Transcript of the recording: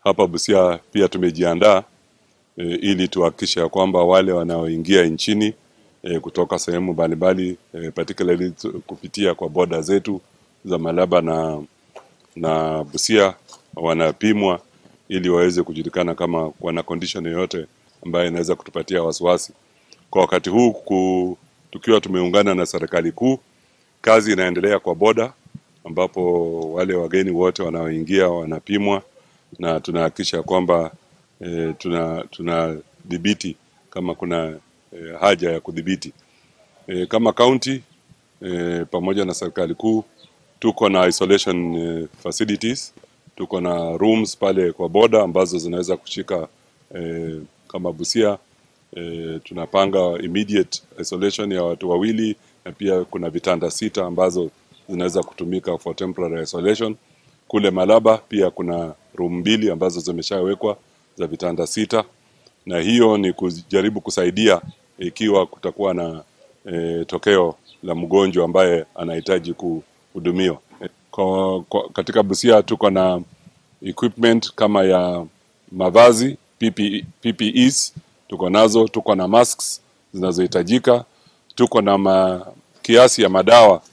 hapa Busia pia tumejiandaa e, ili tuhakikishe ya kwamba wale wanaoingia nchini e, kutoka sehemu mbalimbali e, particularly tu- kupitia kwa boda zetu za Malaba na na Busia wanapimwa ili waweze kujulikana kama wana condition yoyote ambayo inaweza kutupatia wasiwasi. Kwa wakati huu ku, tukiwa tumeungana na serikali kuu, kazi inaendelea kwa boda ambapo wale wageni wote wanaoingia wanapimwa na tunahakikisha kwamba e, tuna tunadhibiti kama kuna e, haja ya kudhibiti e, kama county e, pamoja na serikali kuu tuko na isolation e, facilities tuko na rooms pale kwa boda ambazo zinaweza kushika e, kama Busia e, tunapanga immediate isolation ya watu wawili na pia kuna vitanda sita ambazo zinaweza kutumika for temporary isolation. Kule Malaba pia kuna room mbili ambazo zimeshawekwa za vitanda sita, na hiyo ni kujaribu kusaidia ikiwa kutakuwa na e, tokeo la mgonjwa ambaye anahitaji kuhudumiwa. E, Kwa, kwa, katika Busia tuko na equipment kama ya mavazi PPE, PPEs tuko nazo, tuko na masks zinazohitajika, tuko na ma, kiasi ya madawa